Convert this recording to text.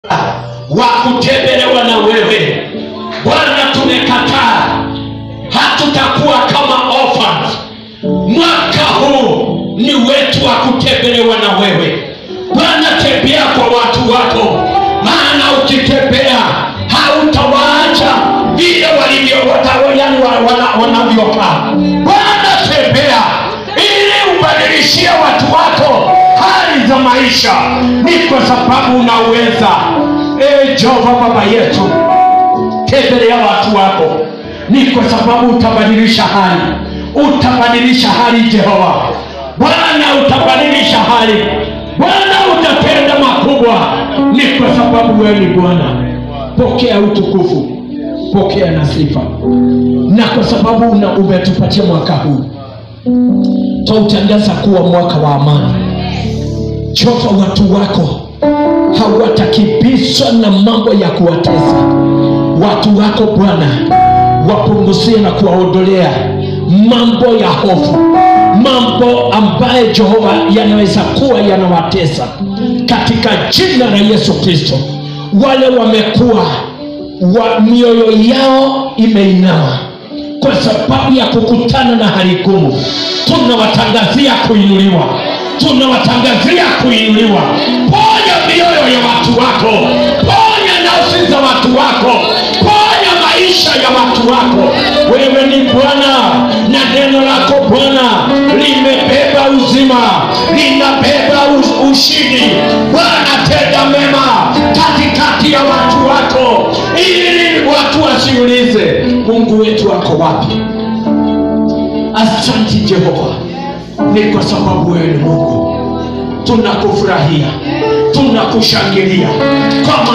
wa kutembelewa na wewe bwana tumekataa hatutakuwa kama orphans mwaka huu ni wetu wa kutembelewa na wewe bwana tembea kwa watu wako maana ukitembea hautawaacha vile walivyo wata- yani wa- wana- wanavyokaa bwana tembea ili ubadilishie watu wako hali za maisha ni kwa sababu unaweza e jehova baba yetu tembelea watu wako ni kwa sababu utabadilisha hali utabadilisha hali jehova bwana utabadilisha hali bwana utatenda makubwa ni kwa sababu wewe ni bwana pokea utukufu pokea na sifa na kwa sababu una umetupatia mwaka huu twautangaza kuwa mwaka wa amani jehova watu wako hawatakimbizwa na mambo ya kuwatesa watu wako bwana wapunguzie na kuwaondolea mambo ya hofu mambo ambaye jehova yanaweza kuwa yanawatesa katika jina la yesu kristo wale wamekuwa wa mioyo yao imeinama kwa sababu ya kukutana na hali ngumu tunawatangazia kuinuliwa tunawatangazia kuinuliwa ponya mioyo ya watu wako ponya nafsi za watu wako ponya maisha ya watu wako wewe ni bwana na neno lako bwana limebeba uzima linabeba us- ushindi bwana tenda mema katikati ya watu wako ili watu wasiulize mungu wetu wako wapi asanti jehova ni kwa sababu wewe ni mungu tunakufurahia tunakushangilia kwa